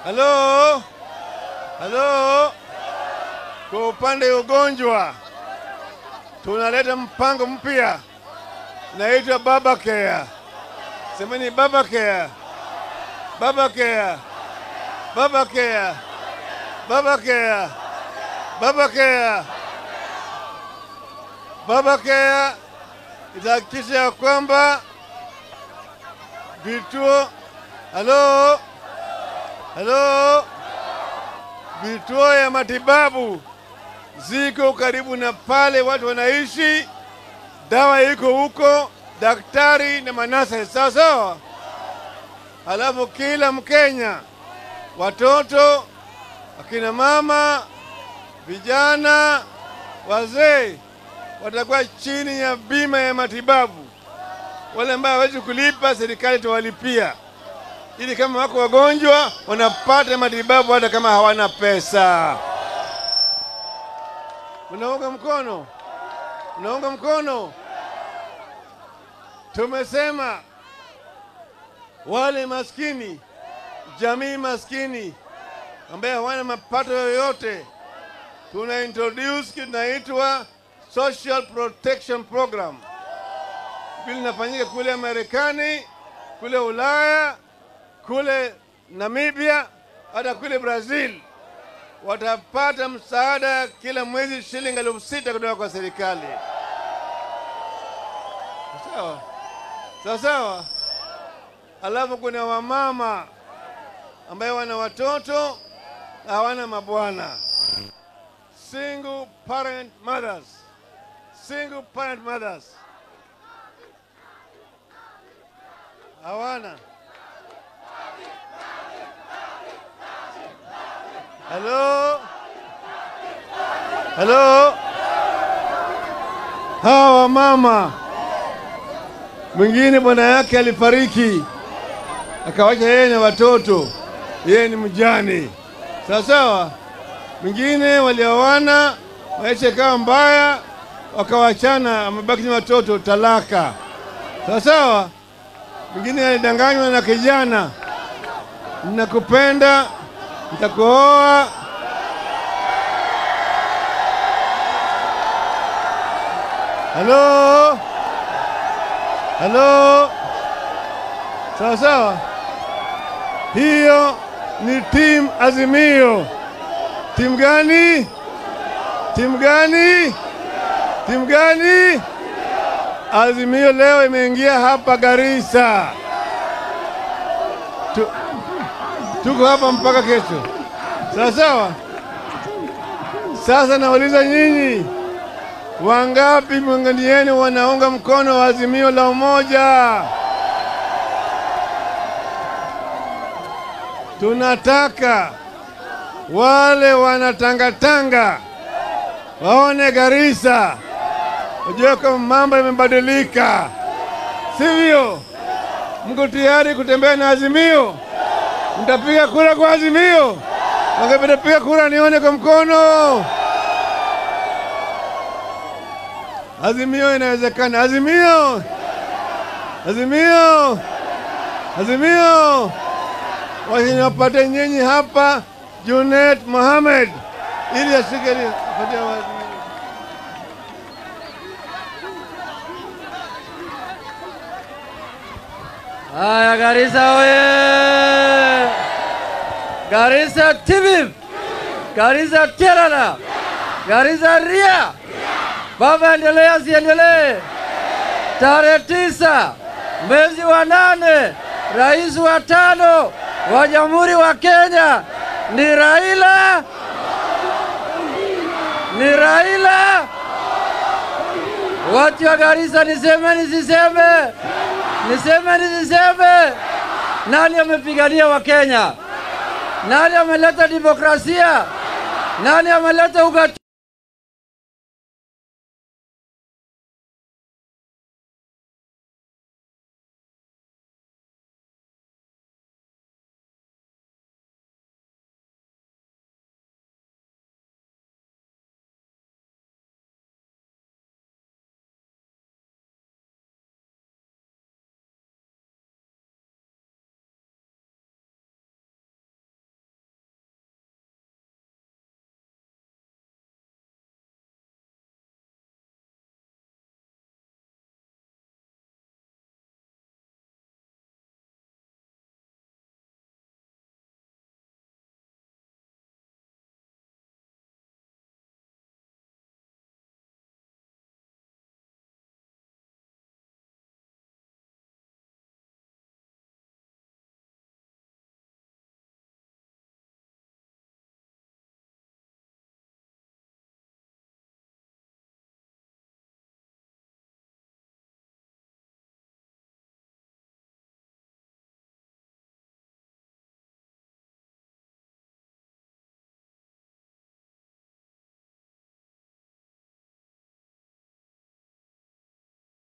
Halo, halo. Kwa upande wa ugonjwa tunaleta mpango mpya naitwa Baba Care. Semeni Baba Care, Baba Care, Baba Care, Baba Care, Baba Care. Baba Care itahakikisha ya kwamba vituo halo halo, vituo ya matibabu ziko karibu na pale watu wanaishi, dawa iko huko, daktari na manasa sawa sawa. Halafu kila Mkenya, watoto, akina mama, vijana, wazee watakuwa chini ya bima ya matibabu. Wale ambao hawezi kulipa, serikali itawalipia ili kama wako wagonjwa wanapata matibabu hata kama hawana pesa. Unaunga mkono? Unaunga mkono? Tumesema wale maskini, jamii maskini ambaye hawana mapato yoyote, tuna introduce kitu inaitwa Social Protection Program. Vile inafanyika kule Marekani, kule Ulaya, kule Namibia, hata kule Brazil watapata msaada kila mwezi shilingi elfu sita kutoka kwa serikali. Sawa sawa sawa. Alafu kuna wamama ambaye wana watoto na hawana mabwana, single parent mothers, single parent mothers hawana Halo, halo, hawa mama, mwingine bwana yake alifariki akawacha yeye na watoto, yeye ni mjane, sawa sawa. Mwingine walioana, maisha ikawa mbaya, wakawachana, amebaki na watoto, talaka, sawa sawa. Mwingine alidanganywa na kijana, nakupenda nitakuoa. Halo, halo, sawa sawa. Hiyo ni timu Azimio. Timu gani? Timu gani? Timu gani? Azimio leo imeingia hapa Garissa. Tu, tuko hapa mpaka kesho, sawa sawa. Sasa nauliza nyinyi, wangapi miongoni yenu wanaunga mkono wa azimio la umoja? Tunataka wale wanatangatanga waone Garissa, wajue kama mambo yamebadilika, sivyo? Mko tayari kutembea na azimio? Mtapiga kura kwa azimio? Wangapi piga kura nione kwa mkono? Azimio inawezekana. Azimio, azimio, azimio. Wapate nyinyi hapa Junet Mohamed ili ashike apatie azimio. Haya, Garissa oye! Garissa TVIP! Garissa Kerala! Garissa Ria! Baba, endelee asiendelee? Tarehe tisa mwezi wa nane, rais wa tano wa Jamhuri wa Kenya ni Raila, ni Raila. Watu wa Garissa, niseme nisiseme? Niseme nisiseme? Nani amepigania Wakenya? Nani ameleta demokrasia? Nani ameleta ugatuzi?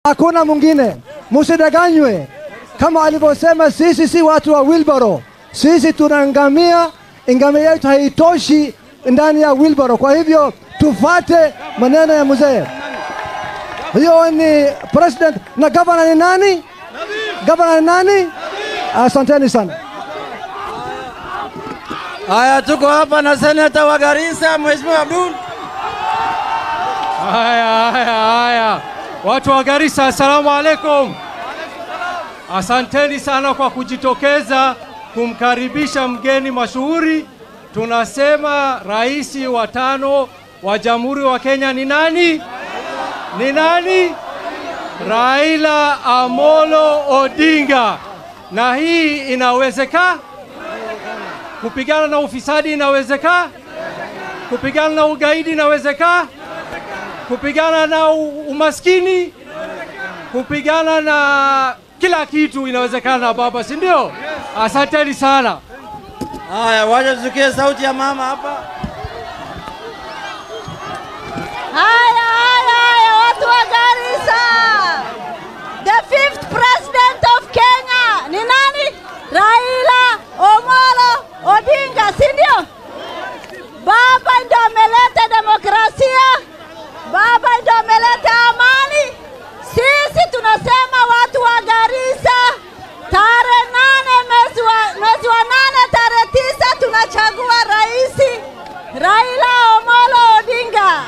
hakuna mwingine. Musidanganywe kama alivyosema, sisi si watu wa wilbaro, sisi tuna ngamia. Ngamia yetu haitoshi ndani ya wilbaro, kwa hivyo tufate maneno ya mzee. Hiyo ni president na gavana ni nani? Gavana ni nani? Asanteni sana. Haya, tuko hapa na seneta wa Garissa, Mheshimiwa Abdul. Haya, haya, haya, watu wa Garissa, assalamu alaikum. Asanteni sana kwa kujitokeza kumkaribisha mgeni mashuhuri. Tunasema rais wa tano wa Jamhuri wa Kenya ni nani? Ni nani? Raila Amolo Odinga. Na hii inawezekana? Kupigana na ufisadi inawezekana? Kupigana na ugaidi inawezekana? kupigana na u- umaskini, kupigana na kila kitu inawezekana, baba, si ndio? Asanteni sana. Haya, wacha tusikie sauti ya mama hapa. Haya, haya, haya, watu wa Garissa. The fifth president of Kenya ni nani? Raila Omolo Odinga, si ndio? Baba ndio ameleta demokrasia, baba ndio ameleta amani. Sisi tunasema watu wa Garissa, tarehe nane mwezi wa, mwezi wa nane tarehe tisa tunachagua rais Raila Omolo Odinga.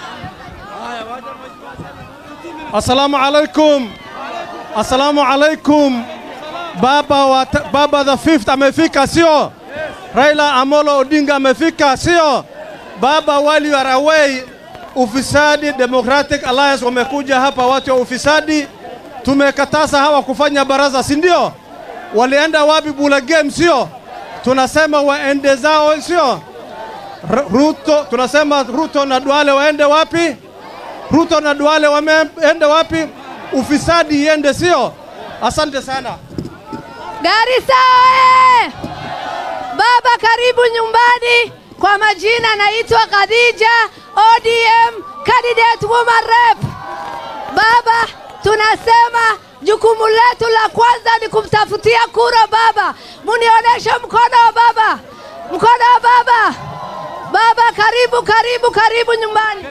Assalamu alaikum. Assalamu alaikum. Baba wa baba the fifth amefika sio? Raila Amolo Odinga amefika sio? Baba wali are away. Ufisadi Democratic Alliance wamekuja hapa, watu wa ufisadi. Tumekataza hawa kufanya baraza, si ndio? Walienda wapi? Bula game sio? Tunasema waende zao sio? R- Ruto, tunasema Ruto na Duale waende wapi? Ruto na Duale wameenda wapi? Ufisadi iende, sio? Asante sana. Garissa oye! Baba karibu nyumbani. Kwa majina naitwa Khadija ODM candidate woman rep. Baba, tunasema jukumu letu la kwanza ni kumtafutia kura baba. Munionyeshe mkono wa baba, mkono wa baba. Baba, karibu karibu karibu nyumbani.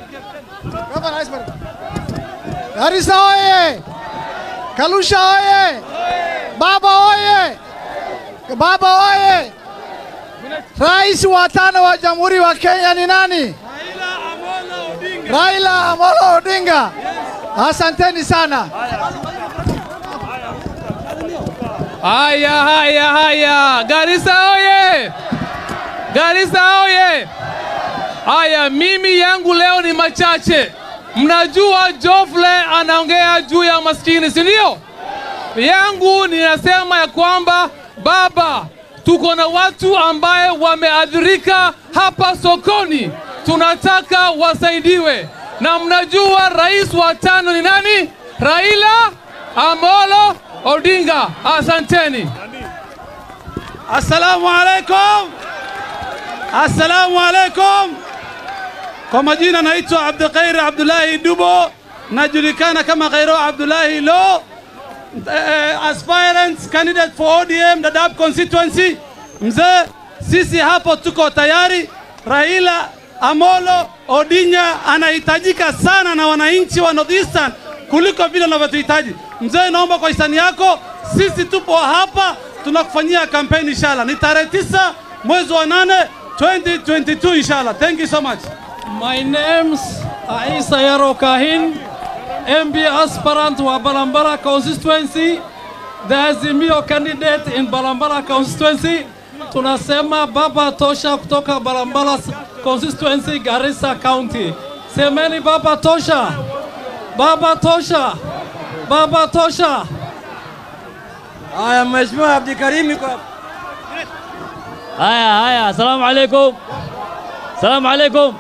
Garissa oye! Kalusha oye! Baba oye! Baba oye! Rais wa tano wa Jamhuri wa Kenya ni nani? Raila Amolo Odinga. Asanteni sana. Haya, haya, haya, Garissa oye! Garissa oye! Haya, mimi yangu leo ni machache. Mnajua Jofle anaongea juu ya maskini, si ndio? Yangu ninasema ya kwamba baba, tuko na watu ambaye wameadhirika hapa sokoni, tunataka wasaidiwe. Na mnajua rais wa tano ni nani? Raila Amolo Odinga. Asanteni. Assalamu alaikum. Assalamu alaikum. Kwa majina naitwa Abdulkhair Abdullahi Dubo, najulikana kama Khairo Abdullahi Lo, eh, aspirant candidate for ODM Dadaab constituency. Mzee, sisi hapo tuko tayari. Raila Amolo Odinga anahitajika sana na wananchi wa Northeastern kuliko vile wanavyotuhitaji. Mzee, naomba kwa hisani yako, sisi tupo hapa tunakufanyia kampeni inshallah. Ni tarehe tisa mwezi wa nane 2022 inshallah. Thank you so much. My name's Aisa Yaro Kahin, MB aspirant wa Balambara constituency, the Azimio candidate in Balambara constituency. Tunasema baba tosha kutoka Balambara constituency, Garissa County. Semeni baba tosha, baba tosha, baba tosha. Haya, Mheshimiwa Abdikarim yuko hapa. haya haya asalamu alaikum salamu alaikum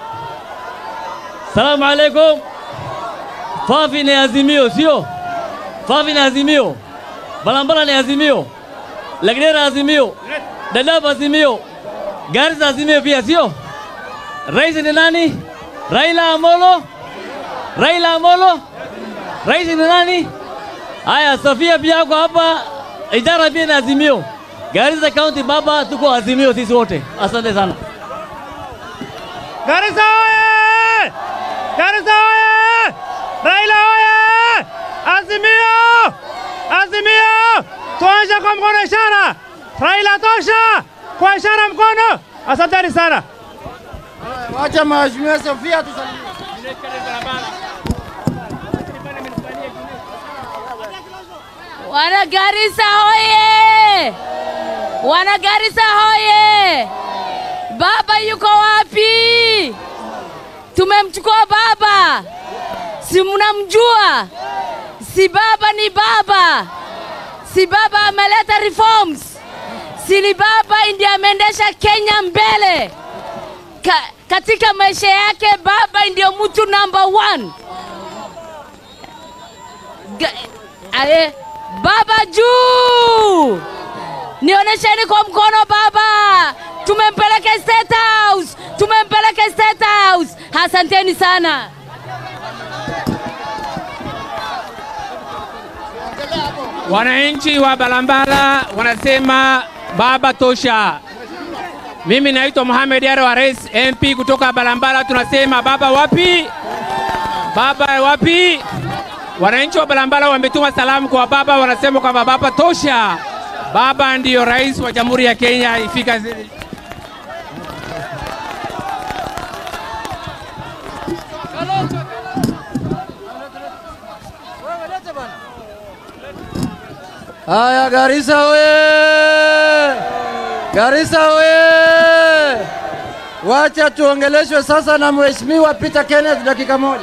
salamu alaikum fafi ni azimio sio fafi ni azimio balambala ni azimio lagdera azimio dadaab azimio garissa azimio pia sio rais ni nani raila amolo raila amolo rais ni nani Haya, Sofia pia ako hapa, idara pia na Azimio. Garissa County baba, tuko Azimio sisi wote. Asante sana. Garissa oye! Garissa oye! Raila oye! Azimio! Azimio! Tuonyeshe kwa mkono ishara. Raila tosha! Kwa ishara mkono. Asanteni sana. Wacha mheshimiwa Sofia tusalimie. Wana Garissa hoye! Wana Garissa hoye! Baba yuko wapi? Tumemchukua baba, si mnamjua? Si baba ni baba, si baba ameleta reforms, si ni baba ndiye ameendesha Kenya mbele Ka, katika maisha yake. Baba ndio mtu number one. Ga, aye, baba juu, nionyesheni kwa mkono baba. Tumempeleka State House, tumempeleka State House. Asanteni sana. Wananchi wa Balambala wanasema baba tosha. Mimi naitwa Mohamed Yaro wa Rais MP kutoka Balambala, tunasema baba wapi? Baba wapi? Wananchi wa Balambala wametuma salamu kwa baba, wanasema kwamba baba tosha, baba ndiyo rais wa Jamhuri ya Kenya ifika zi- Haya, Garissa oye! Garissa oye! Wacha tuongeleshwe sasa na Mheshimiwa Peter Kenneth dakika moja.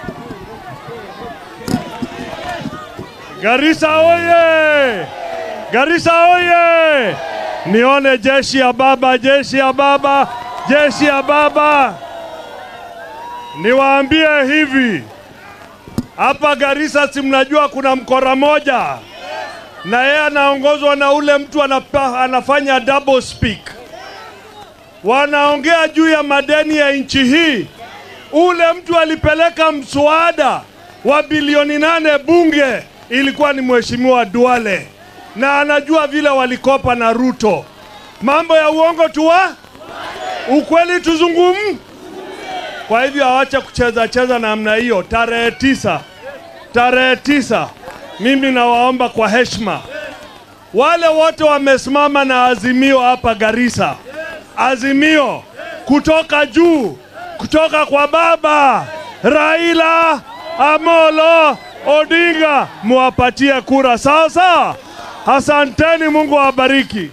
Garissa oye! Garissa oye! Nione jeshi ya baba, jeshi ya baba, jeshi ya baba. Niwaambie hivi, hapa Garissa si mnajua kuna mkora moja na yeye anaongozwa na ule mtu anapa, anafanya double speak. Wanaongea juu ya madeni ya nchi hii. Ule mtu alipeleka mswada wa bilioni nane bunge, ilikuwa ni mheshimiwa Duale, na anajua vile walikopa na Ruto. Mambo ya uongo tuwa ukweli tuzungum. Kwa hivyo awache kucheza cheza namna hiyo. Tarehe tisa, tarehe tisa, mimi nawaomba kwa heshima wale wote wamesimama na Azimio hapa Garissa, Azimio kutoka juu, kutoka kwa baba Raila Amolo Odinga, muwapatie kura sawa sawa. Asanteni, Mungu awabariki.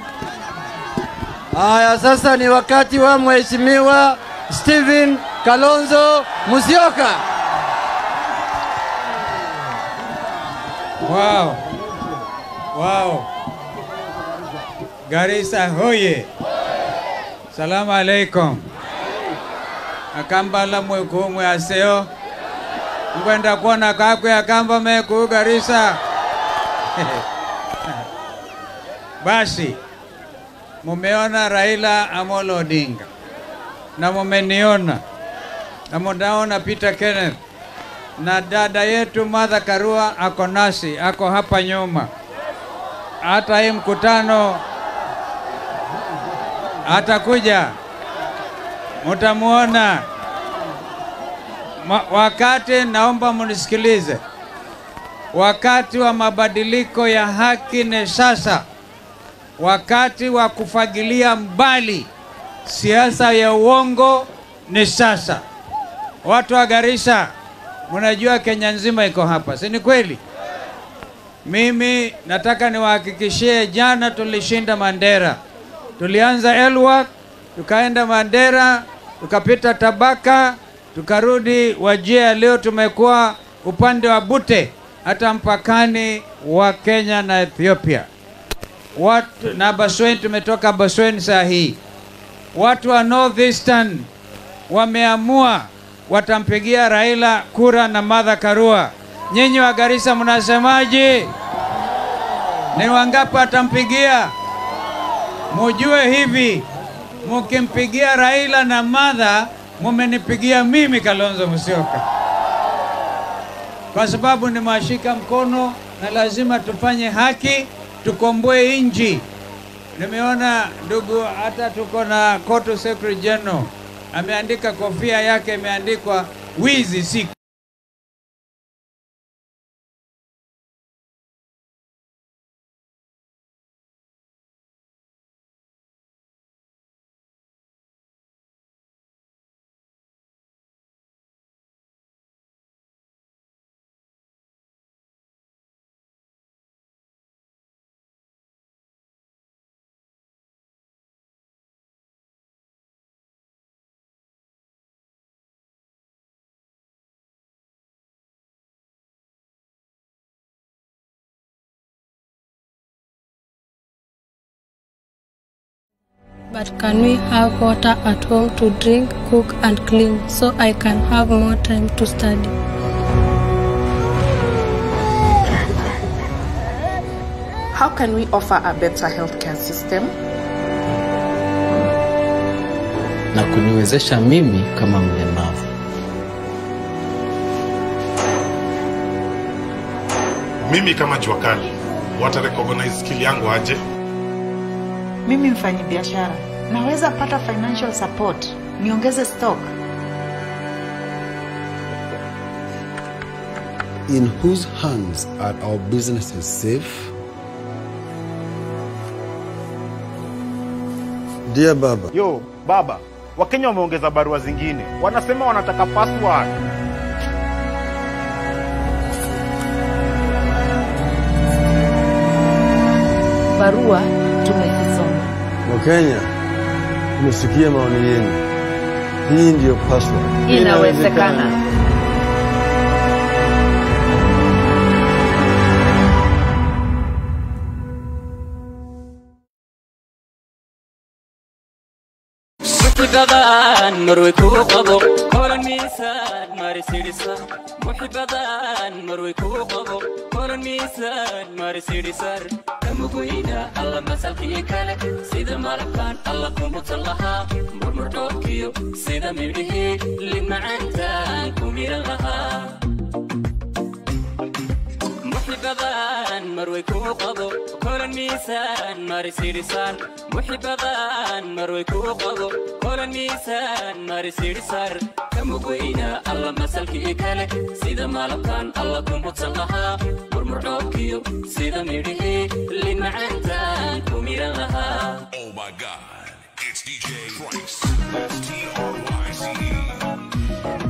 Haya, sasa ni wakati wa Mheshimiwa Stephen Kalonzo Musyoka. Wow. Wow. Garissa hoye. Salamu alaikum. Akambala mwekumwe aseo. Ngwenda kuona kakwe akamba meku Garissa. Basi mumeona Raila Amolo Odinga na mumeniona na munaona Peter Kenneth na dada yetu Martha Karua ako nasi, ako hapa nyuma. Hata hii mkutano atakuja, mutamuona Ma, wakati naomba munisikilize, wakati wa mabadiliko ya haki ni sasa, wakati wa kufagilia mbali siasa ya uongo ni sasa. Watu wa Garissa, mnajua Kenya nzima iko hapa, si ni kweli? Mimi nataka niwahakikishie, jana tulishinda Mandera, tulianza Elwak, tukaenda Mandera, tukapita Tabaka, tukarudi Wajia. Leo tumekuwa upande wa Bute, hata mpakani wa Kenya na Ethiopia. Watu na Baswen, tumetoka Baswen saa hii. Watu wa North Eastern wameamua watampigia Raila kura na Martha Karua. Nyinyi wa Garissa mnasemaje? Ni wangapi watampigia? Mujue hivi, mukimpigia Raila na Martha, mumenipigia mimi Kalonzo Musyoka, kwa sababu nimewashika mkono na lazima tufanye haki, tukomboe nchi. Nimeona ndugu, hata tuko na Kotu Secretary General ameandika kofia yake imeandikwa wizi si But can we have water at home to drink, cook, and clean so I can have more time to study? How can we offer a better healthcare system? na kuniwezesha mimi kama mlemavu. Mimi kama jua kali, wata recognize skill yangu aje? Mimi mfanyi biashara naweza pata financial support, niongeze stock. In whose hands are our businesses safe? Dear Baba, Yo, baba, Wakenya wameongeza barua zingine, wanasema wanataka password. Barua tumezisoma. Wakenya, tumesikia maoni yenu. Hii ndiyo password. Inawezekana. محبدان مروي كو قبو كل ميسان ماري سيريسا محبدان مروي كو قبو كل ميسان ماري سيريسا كمبوينا الله مسالكي كالك سيدا مالكان الله كومو تلها مرمر توكيو سيدا ميريه لما عندان كومير لها محبدان مروي كو قبو كل ميسان ماري سيريسان محبدان مروي كو قبو كل ميسان ماري سيريسار كمبوينا الله مسالكي كالك سيدا مالكان الله كومو تلها مرمر توكيو سيدا ميريه لما عندان كومير لها Oh my god, it's DJ Trice. S-T-R-Y-C-E.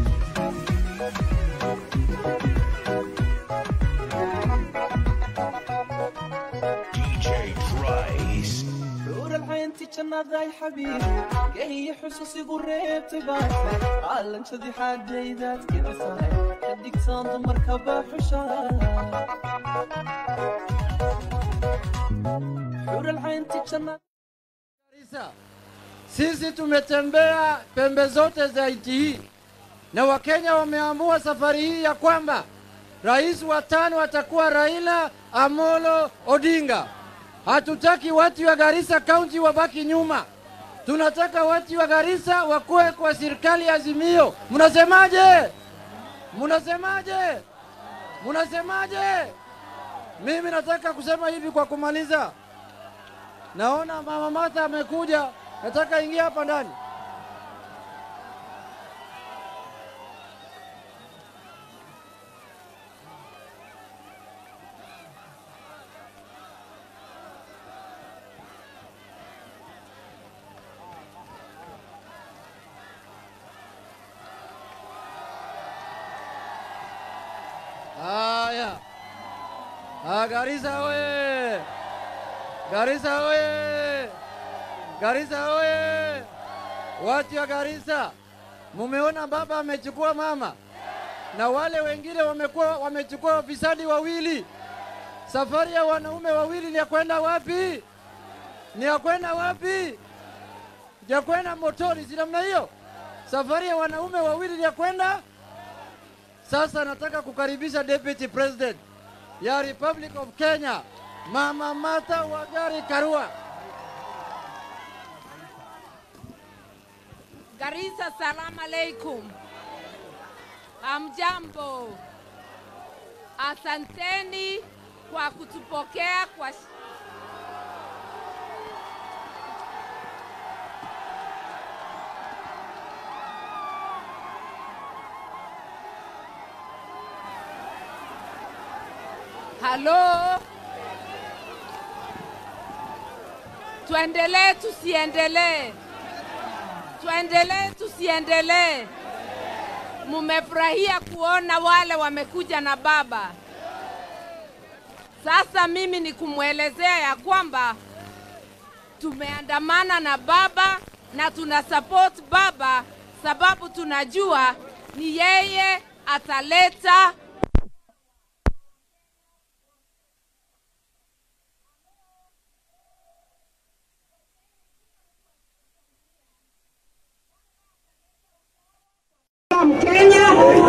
DJ Trice. نور العين تجنى ذا حبيب هي حسوسي قريب تباح عالم شذي حاجة إذا كذا صاير خديك صند مركبة حشار حور العين تجنى Sisi tumetembea pembe zote za nchi hii na Wakenya wameamua safari hii ya kwamba rais wa tano atakuwa Raila Amolo Odinga. Hatutaki watu wa Garissa County wabaki nyuma, tunataka watu wa Garissa wakuwe kwa serikali ya Azimio. Mnasemaje? Mnasemaje? Mnasemaje? Mimi nataka kusema hivi kwa kumaliza. Naona mama Martha amekuja, nataka ingia hapa ndani. Haya. Ah, Garissa oye! Garissa oye! Garissa oye! Watu wa Garissa, mumeona baba amechukua mama na wale wengine wamekuwa wamechukua wafisadi wawili. Safari ya wanaume wawili ni ya kwenda wapi? Ni ya kwenda wapi? Ya kwenda motoni, si namna hiyo? Safari ya wanaume wawili ni ya kwenda sasa nataka kukaribisha Deputy President ya Republic of Kenya, Mama Martha Wangari Karua. Garissa, salamu alaikum. Hamjambo, asanteni kwa kutupokea kwa Halo, tuendelee tusiendelee? Tuendelee tusiendelee? Mumefurahia kuona wale wamekuja na baba. Sasa mimi ni kumwelezea ya kwamba tumeandamana na baba na tuna support baba, sababu tunajua ni yeye ataleta Mkenya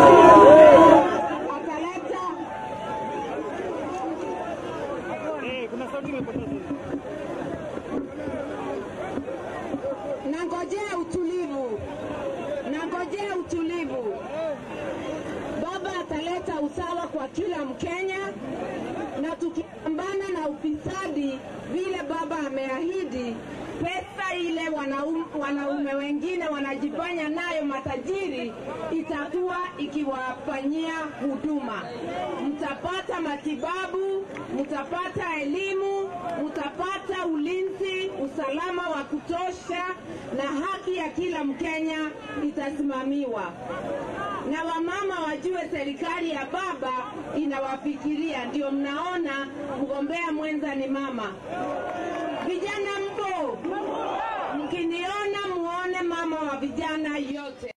nangojea utulivu, nangojea utulivu. Baba ataleta usawa kwa kila Mkenya, na tukipambana na ufisadi vile baba ameahidi, pesa ile wanaume, wanaume wengine wanajifanya nayo matajiri itakuwa ikiwafanyia huduma. Mtapata matibabu, mtapata elimu, mtapata ulinzi, usalama wa kutosha, na haki ya kila Mkenya itasimamiwa na wamama wajue serikali ya baba inawafikiria. Ndio mnaona mgombea mwenza ni mama. Vijana mpo, mkiniona muone mama wa vijana yote.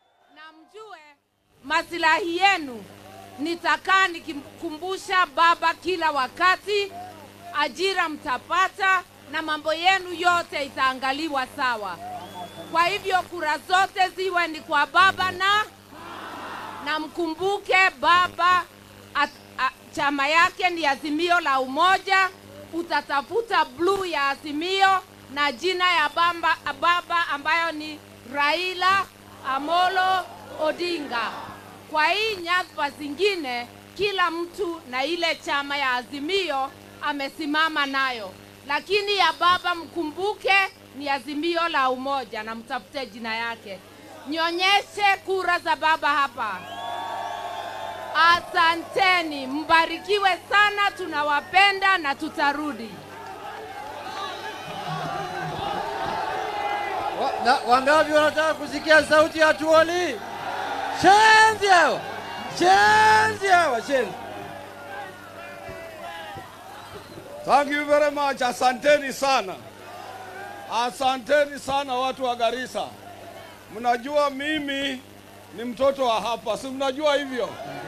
masilahi yenu. Nitakaa nikimkumbusha baba kila wakati, ajira mtapata na mambo yenu yote itaangaliwa sawa. Kwa hivyo kura zote ziwe ni kwa baba na na mkumbuke baba at, a, chama yake ni Azimio la Umoja. Utatafuta bluu ya Azimio na jina ya bamba, baba ambayo ni Raila Amolo Odinga. Kwa hii nyadhifa zingine, kila mtu na ile chama ya Azimio amesimama nayo, lakini ya baba mkumbuke ni Azimio la Umoja na mtafute jina yake. Nyonyeshe kura za baba hapa. Asanteni, mbarikiwe sana, tunawapenda na tutarudi. Wa, na, wangapi wanataka kusikia sauti ya Tuoli? Shenzi hawa, shenzi hawa, shenzi. Thank you very much. Asanteni sana, asanteni sana watu wa Garissa. Mnajua mimi ni mtoto wa hapa, si mnajua hivyo?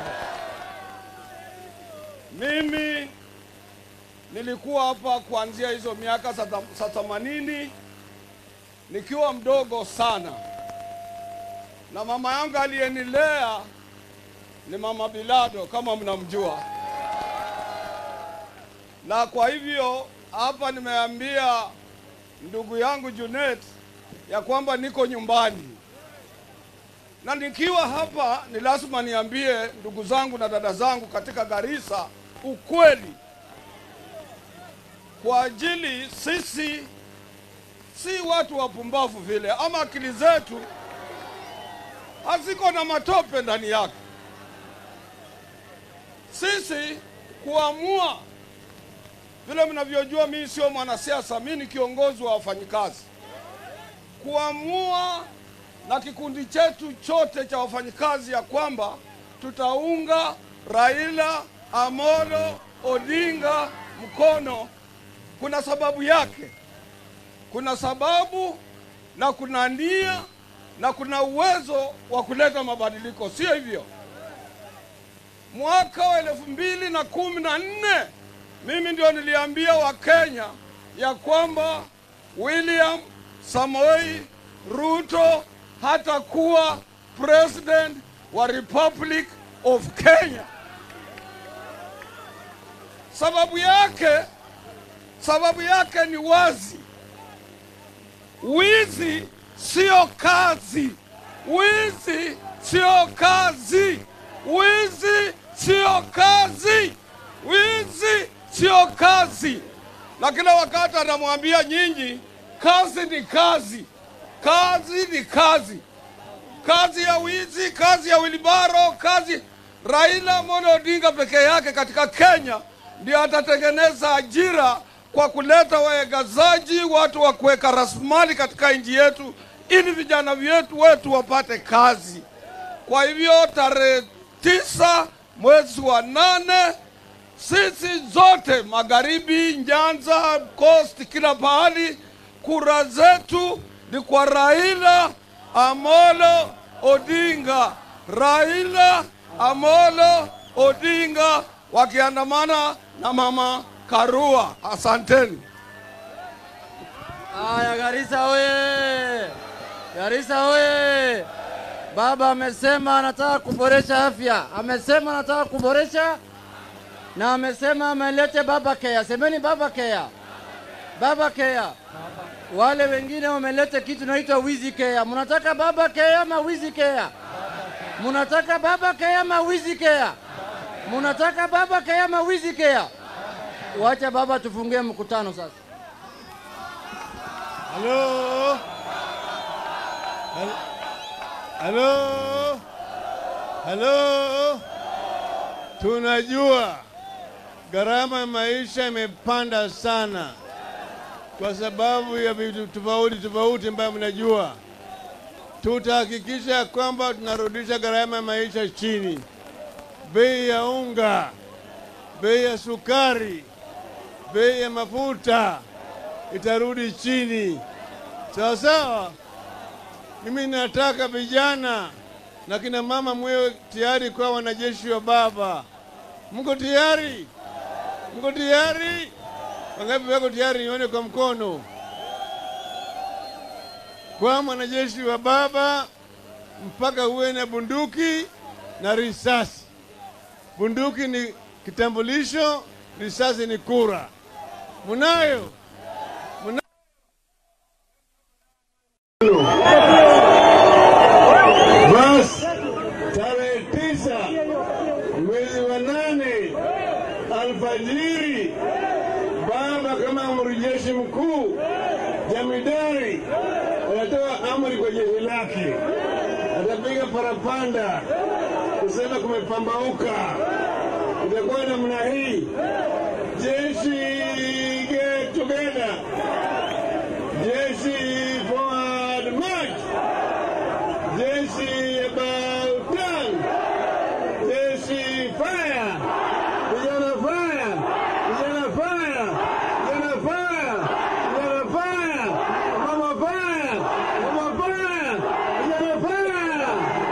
Mimi nilikuwa hapa kuanzia hizo miaka za tham- za themanini nikiwa mdogo sana, na mama yangu aliyenilea ni mama Bilado kama mnamjua, na kwa hivyo hapa nimeambia ndugu yangu Junet ya kwamba niko nyumbani, na nikiwa hapa ni lazima niambie ndugu zangu na dada zangu katika Garissa ukweli, kwa ajili sisi si watu wapumbavu vile, ama akili zetu haziko na matope ndani yake. Sisi kuamua vile mnavyojua, mimi sio mwanasiasa, mimi ni kiongozi wa wafanyikazi. Kuamua na kikundi chetu chote cha wafanyikazi ya kwamba tutaunga Raila Amolo Odinga mkono, kuna sababu yake kuna sababu na kuna nia na kuna uwezo wa kuleta mabadiliko, sio hivyo? Mwaka wa elfu mbili na kumi na nne mimi ndio niliambia Wakenya ya kwamba William Samoei Ruto hatakuwa president wa Republic of Kenya. Sababu yake, sababu yake ni wazi. Wizi sio kazi, wizi sio kazi, wizi sio kazi, Wizi sio kazi, na kila wakati anamwambia nyinyi, kazi ni kazi, kazi ni kazi, kazi ya wizi, kazi ya wilibaro, kazi. Raila Amolo Odinga peke yake katika Kenya ndio atatengeneza ajira kwa kuleta wawekezaji, watu wa kuweka rasilimali katika nchi yetu, ili vijana wetu wetu wapate kazi. Kwa hivyo tarehe tisa mwezi wa nane sisi zote magharibi, Nyanza, Coast, kila pahali, kura zetu ni kwa Raila Amolo Odinga. Raila Amolo Odinga wakiandamana na mama Karua. Asanteni. Haya, Garissa oye! Garissa oye! Baba amesema anataka kuboresha afya, amesema anataka kuboresha na amesema amelete baba kea. Semeni baba kea, baba kea. Wale wengine wameleta kitu naitwa wizi kea. Mnataka baba kea ama wizi kea? Mnataka baba kea ama wizi kea? Mnataka baba kea ama wizi kea? Wacha baba tufungie mkutano sasa. Halo? Halo? Halo? Tunajua gharama ya maisha imepanda sana kwa sababu ya vitu tofauti tofauti ambayo mnajua. Tutahakikisha kwamba tunarudisha gharama ya maisha chini, bei ya unga, bei ya sukari, bei ya mafuta itarudi chini, sawa sawa. Mimi nataka vijana na kina mama mwewe tayari kwa wanajeshi wa baba. Mko tayari? Mko tayari? Wangapi wako tayari? Nione kwa mkono. Kwa mwanajeshi wa baba mpaka uwe na bunduki na risasi. Bunduki ni kitambulisho, risasi ni kura. Munayo? Munayo? Basi tarehe tisa mwezi wa nane alfajiri, baba kama amri jeshi mkuu jamidari anatoa amri kwa jeshi lake, atapiga parapanda kusema kumepambauka. Itakuwa namna hii, jeshi get together, jeshi forward march jeshi about done. Jeshi fire, vijana fire, vijana fire, vijana fire, vijana fire, mama fire, mama fire, vijana fire.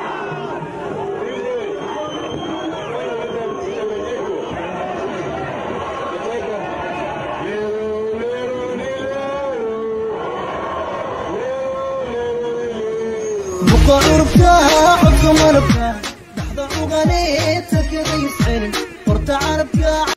بقى عرفها عقم ربها لحظة وغنيت كذا يسعلم ورتع ربها